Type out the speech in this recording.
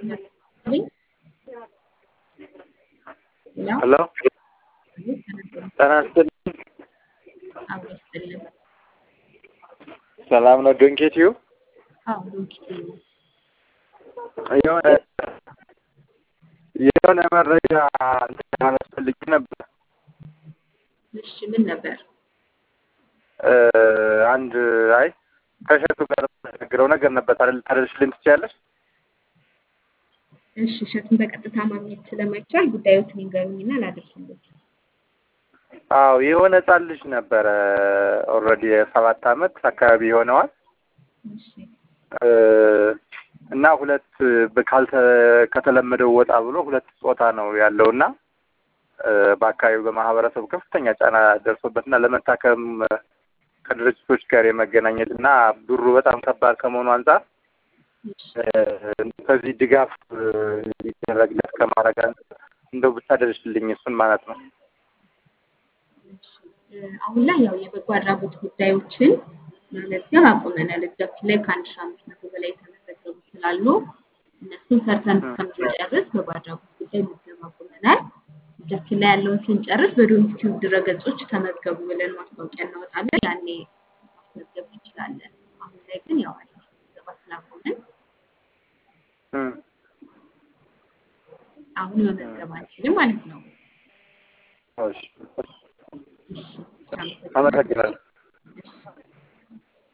ሄሎ ጤና ይስጥልኝ። አብሮ ይስጥልን። ሰላም ነው ዶንኬቲዩ? አዎ ዶንኪቲ ነው። የሆነ የሆነ መረጃ እንትን ማለት ፈልጌ ነበር። እሺ ምን ነበር? እ አንድ አይ ከእሸቱ ጋር የምናገረው ነገር ነበር። ታደል- ታደርሽልኝ ትችያለሽ? እሺ እሸቱን በቀጥታ ማግኘት ስለማይቻል ጉዳዮትን ይንገሩኝና ላደርስልዎት። አዎ የሆነ ህጻን ልጅ ነበረ ኦልሬዲ የሰባት አመት አካባቢ ይሆነዋል እሺ እ እና ሁለት በ- ካልተ ከተለመደው ወጣ ብሎ ሁለት ጾታ ነው ያለው እና እ በአካባቢው በማህበረሰቡ ከፍተኛ ጫና ደርሶበትና ለመታከም ከድርጅቶች ጋር የመገናኘት እና ብሩ በጣም ከባድ ከመሆኑ አንጻር እሺ እ ከዚህ ድጋፍ እ ሊደረግለት ከማድረግ አንጻር እንደው ብታደርሽልኝ እሱን ማለት ነው። እሺ እ አሁን ላይ ያው የበጎ አድራጎት ጉዳዮችን መመዝገብ አቁመናል። እጃችን ላይ ከአንድ ሺህ አምስት መቶ በላይ የተመዘገቡ ስላሉ እነሱን ሰርተን እስከምንጨርስ በጎ አድራጎት ጉዳይ መዝገብ አቁመናል። እጃችን ላይ ያለውን ስንጨርስ በዶንኪቲዩብ ድረገጾች ተመዝገቡ ብለን ማስታወቂያ እናወጣለን። ያኔ ማስመዝገብ እንችላለን። አሁን ላይ ግን ያው አዲስ ምዝገባ ስላቆምን እም አሁን መመዝገብ አንችልም ማለት ነው። እሺ እሺ አመሰግናለሁ። አመሰግናለሁ።